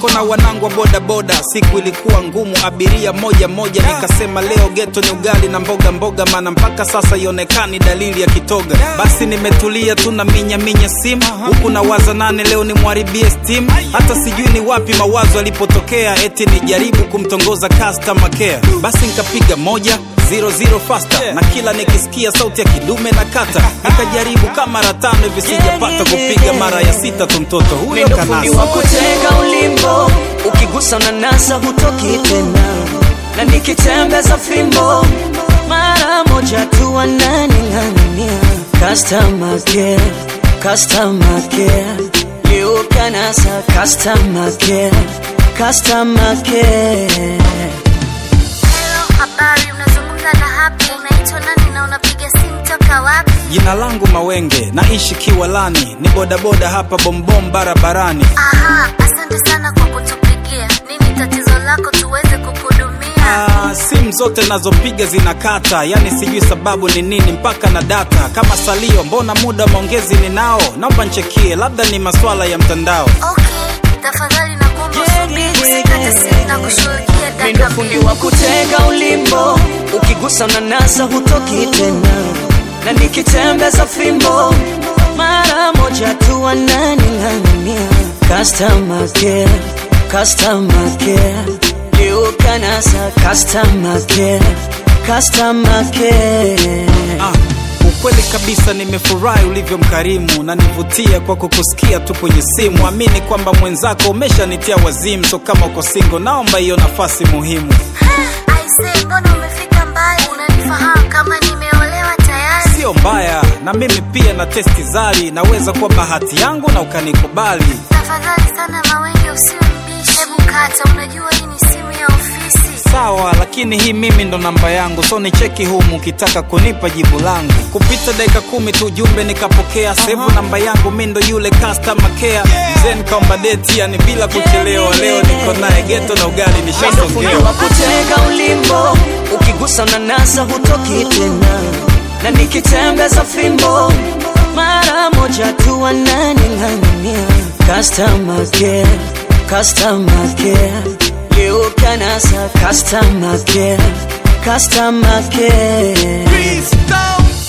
niko na wanangu wa bodaboda siku ilikuwa ngumu abiria moja moja nikasema leo geto ni ugali na mboga mboga maana mpaka sasa ionekani dalili ya kitoga basi nimetulia tu na minya minya simu huku na waza nane leo nimwharibie steam hata sijui ni wapi mawazo yalipotokea eti nijaribu kumtongoza customer care basi nikapiga moja zero zero faster na kila nikisikia sauti ya kidume na kata nikajaribu kama mara tano hivi sijapata kupiga mara ya sita tu mtoto huyo Mimi ndo fundi wa kanasa kutega ulimbo, ukigusa unanasa hutoki tena, na nikitembeza fimbo mara moja tu wananing'ang'ania. Customer care, customer care, leo kanasa customer care, customer care. Hello, habari, unazungumza na Happy. Unaitwa nani na unapiga simu toka wapi? jina langu mawenge naishi kiwalani ni bodaboda hapa bombom barabarani Aha, asante sana kwa kutupigia. Nini tatizo lako tuweze kukuhudumia? Ah, simu zote nazopiga zinakata yani sijui sababu ni nini mpaka na data kama salio mbona muda maongezi ninao naomba nchekie labda ni maswala ya mtandao Okay, tafadhali nakuomba usubiri, usikate simu na kushughulikia Mimi ndo dakika fundi mbili. wa kutega ulimbo, ukigusa unanasa hutoki tena, na nikitembeza fimbo mara moja tu wananing'ang'ania. Customer care, customer care, leo kanasa customer care, customer care. Ah, ukweli kabisa nimefurahi ulivyo mkarimu na nivutia kwa kukusikia tu kwenye simu amini kwamba mwenzako umeshanitia wazimu so kama uko singo naomba hiyo nafasi muhimu Aise, mbona umefika mbali? Unanifahamu kama nimeolewa tayari? sio mbaya na mimi pia na testi zari naweza kuwa bahati yangu na ukanikubali Tafadhali sana Mawenge, usiwe mbishi. Hebu kata, unajua hii ni simu ya ofisi. sawa lakini hii mimi ndo namba yangu so ni cheki humu ukitaka kunipa jibu langu kupita dakika kumi tu jumbe nikapokea sevu namba yangu mi ndo yule customer care mzee nikaomba deti yani bila kuchelewa leo niko naye geto na ugali Mimi ndo fundi nishasongea wa kutega ulimbo, ukigusa unanasa hutoki tena, na nikitembeza fimbo mara moja tu wananing'ang'ania. Customer care, customer care, leo kanasa customer care, customer care. Please don't